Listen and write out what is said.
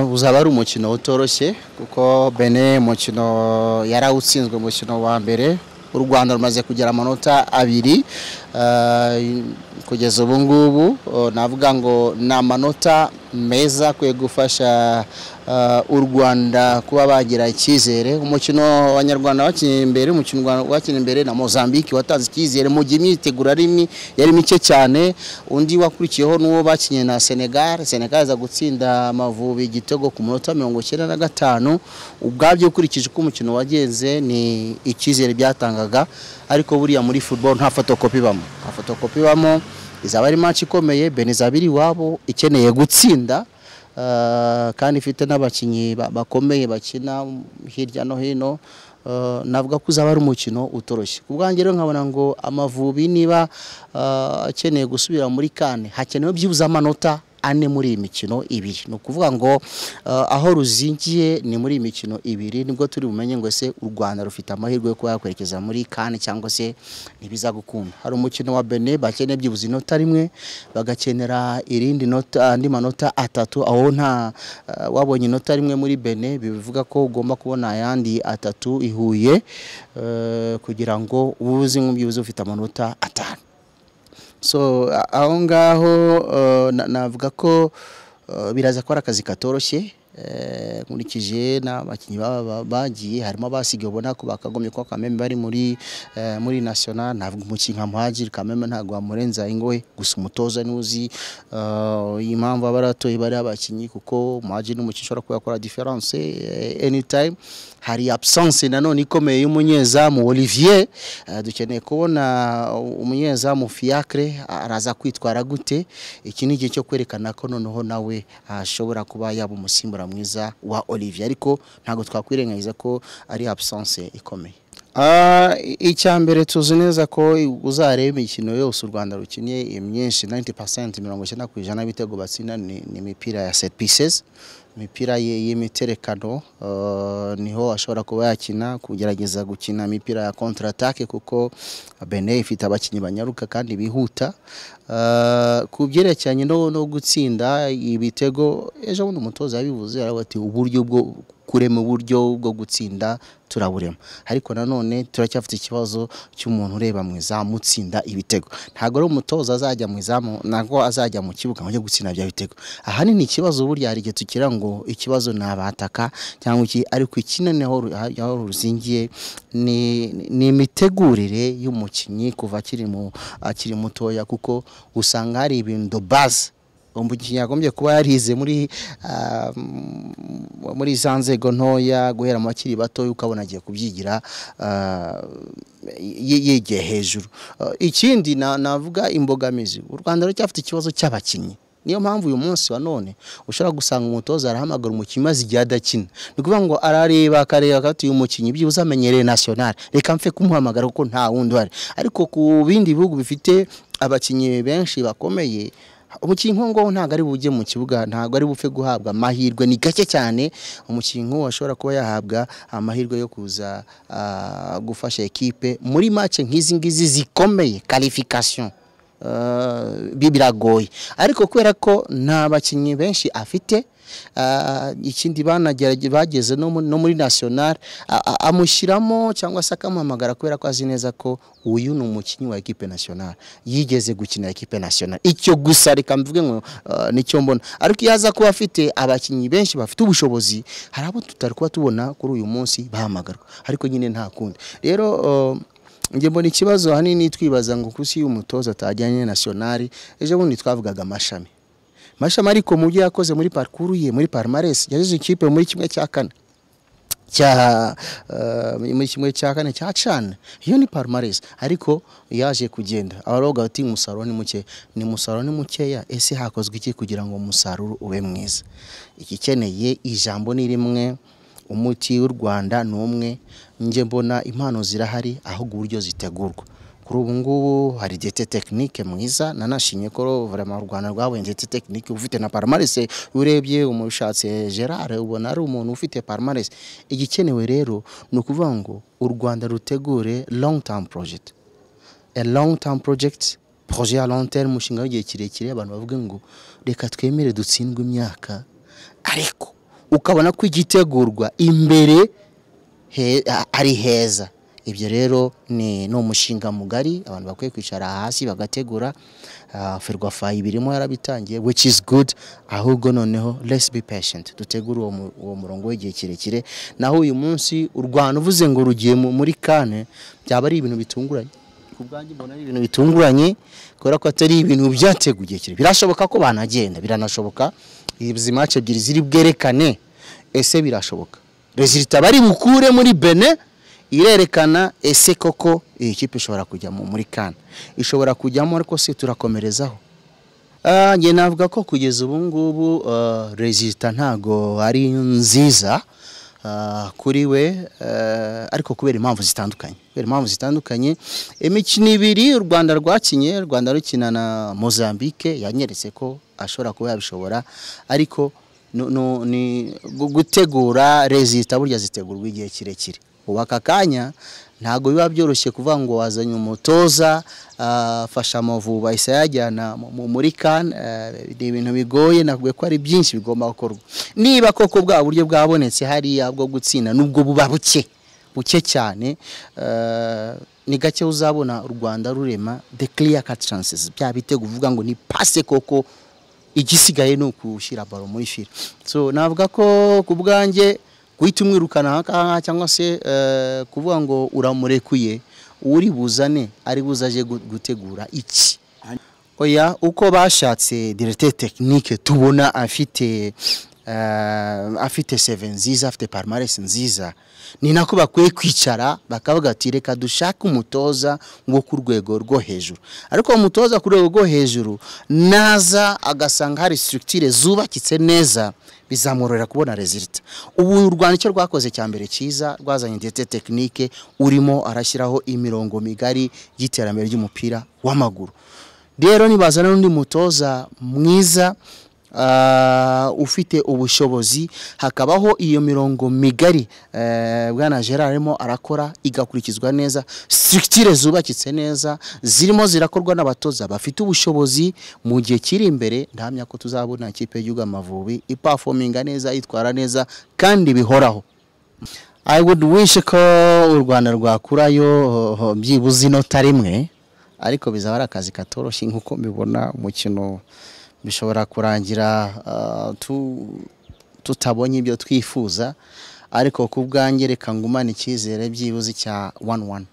uzaba ari umukino utoroshye kuko bene umukino yarawutsinzwe umukino wa mbere u rwanda rumaze kugira amanota abiri eh, kugeza ubu ngubu eh, navuga ngo ni amanota meza akwiye gufasha eh, u rwanda kuba bagira icyizere umukino abanyarwanda bakinnye imbere umukino u Rwanda rwakinnye imbere na mozambique watanze icyizere mu gihe imyiteguro ari mi- yari mike cyane undi wakurikiyeho n'uwo bakinnye na senegal senegal iza gutsinda amavubi igitego ku munota mirongo icyenda na gatanu ubwabyo ukurikije uko umukino wagenze ni icyizere byatangaga ariko buriya muri football nta fotokopi ibamo nta fotokopi ibamo izaba ari match ikomeye benizabiri iwabo ikeneye gutsinda eh, kandi ifite n'abakinnyi ba- bakomeye bakina hirya no hino eh, navuga ko uzaba ari umukino utoroshye ku bwanjye rero nkabona ngo amavubi niba eh, akeneye gusubira muri kane hakenewe byibuze amanota ane muri iyi mikino ibiri ni ukuvuga ngo eh, aho ruzingiye ni muri iyi mikino ibiri nibwo turi bumenye ngo ese u rwanda rufite amahirwe yo kuba yakwerekeza muri kane cyangwa se ntibiza gukunda hari umukino wa bene bakeneye byibuze inota rimwe bagakenera irindi nota andi manota atatu aho nta eh, wabonye inota rimwe muri bene bivuga ko ugomba kubona ayandi atatu ihuye eh, kugira ngo ubu uzi nk'ubyibuze ufite amanota atanu so a- aho ngaho eh, na- navuga ko eh, biraza ko ari akazi katoroshye eh, nkurikije n'abakinnyi baba ba- bagiye harimo abasigaye ubona ko bakagombye kuba kameme bari muri eh, muri national navuga umukinnyi nka muhajiri kameme ntabwo wamurenza ingohe gusa umutoza n'uzi eh, impamvu aba aratoye bari abakinnyi kuko muhajiri n'umukinnyi ushobora kuba yakora difference eh, anytime hari absence nanone ikomeye y'umunyezamu Olivier Eh, dukeneye kubona umunyezamu Fiacre araza kwitwara gute iki ni igihe cyo kwerekana ko noneho nawe ashobora kuba yaba umusimbura mwiza wa Olivier ariko ntabwo twakwirengagiza ko ari absence ikomeye Ah, i- icya mbere tuzi neza ko i- uzareba imikino yose u rwanda rukinnye imyinshi 90% mirongo icyenda ku ijana y'ibitego batsinda ni ni imipira ya set pieces imipira ye- y'imiterekano eh, niho ashobora kuba yakina kugerageza gukina imipira ya contre attaque kuko bene ifite abakinnyi banyaruka kandi bihuta Eh, ku byerekeranye no no gutsinda ibitego ejo bundi umutoza yabivuze aravuga ati uburyo bwo kurema uburyo bwo gutsinda turaburema ariko nanone turacyafite ikibazo cy'umuntu ureba mu izamu utsinda ibitego ntabwo ari umutoza azajya mu izamu ntabwo azajya mu kibuga ngo ajye gutsinda bya bitego ahanini ikibazo burya hari igihe tugira ngo ikibazo ni abataka cyangwa iki ariko ikinini aho ru- aho ruzingiye ni ni imitegurire y'umukinnyi kuva akiri mu akiri mutoya kuko usanga hari ibintu bazi umukinnyi yagombye kuba yarize muri ah, m- muri za nzego ntoya guhera mu bakiri bato ukabona agiye kubyigira ah, y- yigiye hejuru Ah, ikindi na- navuga imbogamizi u rwanda ruracyafite ikibazo cy'abakinnyi niyo mpamvu uyu munsi wa none ushobora gusanga umutoza arahamagara umukinnyi maze igihe adakina ni ukuvuga ngo arareba akareba akati uyu mukinnyi byibuze amenyereye nationale reka mfe kumuhamagara kuko nta wundi uhari ariko ku bindi bihugu bifite abakinnyi benshi bakomeye umukinnyi nk'uwo ng'uwo ntabwo ari bujye mu kibuga ntabwo ari bupfe guhabwa amahirwe ni gake cyane umukinnyi nk'uwo ashobora kuba yahabwa amahirwe yo kuza ah, gufasha ekipe muri make nk'izi ngizi zikomeye karifikasiyo bi biragoye ariko kubera ko nta bakinnyi benshi afite ah, ikindi banagerage- bageze no mu- no muri national a- a- amushyiramo cyangwa se akamuhamagara kubera ko azi neza ko uyu ni umukinnyi wa ekipe national yigeze gukina ekipe national icyo gusa reka mvuge ngo ah, nicyo mbona ariko iyo aza kuba afite abakinnyi benshi bafite ubushobozi hari abo tutari kuba tubona kuri uyu munsi bahamagarwa ariko nyine nta kundi rero ah, njye mbona ikibazo ahanini twibaza ngo kusi y'umutoza atajyanye nationali ejo bundi twavugaga amashami amashami ariko mu byo yakoze muri parikuru ye muri parimaresi yagize ikipe muri kimwe cya kane cya eh, muri kimwe cya kane cya cana iyo ni parimaresi ariko yaje kugenda abaroga bati umusaruro ni muke ni umusaruro ni mukeya ese hakozwe iki kugira ngo umusaruro ube mwiza igikeneye ijambo ni rimwe umuti w'u rwanda ni umwe njye mbona impano zirahari ahubwo uburyo zitegurwa kuri ubu ngubu hari diyete tekinike mwiza nanashimye ko vraiment u rwanda rwabonye diyete tekinike ufite na parimarese urebye umushatse gerard ubona ari umuntu ufite parimarese igikenewe rero ni ukuvuga ngo u rwanda rutegure long term project a long term project projet ya long term umushinga w'igihe kirekire abantu bavuga ngo reka twemere dutsindwe imyaka ariko ukabona ko igitegurwa imbere he- a- ari heza ibyo rero ni ni umushinga mugari abantu bakwiye kwicara hasi bagategura ah, ferwafa ibirimo yarabitangiye which is good ahubwo noneho let's be patient dutegure uwo mu- uwo murongo w'igihe kirekire naho uyu munsi u Rwanda uvuze ngo rugiye mu- muri kane byaba ari ibintu bitunguranye ku bwanjye mbona ari ibintu bitunguranye kubera ko atari ibintu byateguwe igihe kirekire birashoboka ko banagenda biranashoboka izi mace ebyiri ziri bwerekane ese birashoboka rezilita bari bukure muri bene irerekana ese koko iyi kipe ishobora kujya mu- muri kane ishobora kujyamo ariko se turakomerezaho Ah, njye navuga ko kugeza ubu ngubu ah, resita ntago ari nziza ah, kuri we eh, ariko kubera impamvu zitandukanye kubera impamvu zitandukanye imikino ibiri u rwanda rwakinye u rwanda rukina na mozambique yanyeretse ko ashobora kuba yabishobora ariko no- no- ni gu- gutegura resita burya zitegurwa igihe kirekire ubu aka kanya ntabwo biba byoroshye kuvuga ngo wazanye umutoza ah, fasha amavubi bahise yajyana mu- mu- muri kan ni ibintu bigoye navuga ko ari byinshi bigomba gukorwa niba koko bwa buryo bwabonetse hariya bwo gutsinda nubwo buba buke buke cyane eh, ni gake uzabona u rwanda rurema the clear cut chances bya bitego uvuga ngo ni pase koko igisigaye ni ukushyira baro muri fire so navuga ko ku bwanjye guhita umwirukana aha ngaha cyangwa se eh, kuvuga ngo uramurekuye uri buzane ari buzaje gu- gutegura iki oya uko bashatse directeur technique tubona afite eh, afite seven nziza afite palmarès nziza ni nako bakwiye kwicara bakavuga ati reka dushake umutoza wo ku rwego rwo hejuru ariko uwo mutoza ku rwego rwo hejuru naza agasanga hari structure zubakitse neza bizamworohera kubona resultat ubu u rwanda icyo rwakoze cya mbere cyiza rwazanye ndetse tekinike urimo arashyiraho imirongo migari y'iterambere ry'umupira w'amaguru rero nibazana n'undi mutoza mwiza ah, ufite ubushobozi hakabaho iyo mirongo migari eh, bwana gerard arimo arakora igakurikizwa neza structure zubakitse neza zirimo zirakorwa n'abatoza bafite ubushobozi mu gihe kiri imbere ndahamya ko tuzabona ikipe y'igihugu amavubi ipafominga neza yitwara neza kandi bihoraho I would wish ko u Rwanda rwakurayo oh, byibuze inota rimwe ariko bizaba ari akazi katoroshye nk'uko mbibona umukino bishobora kurangira ah, tu- tutabonye ibyo twifuza ariko ku bwanjye reka ngumane icyizere byibuze cya 1-1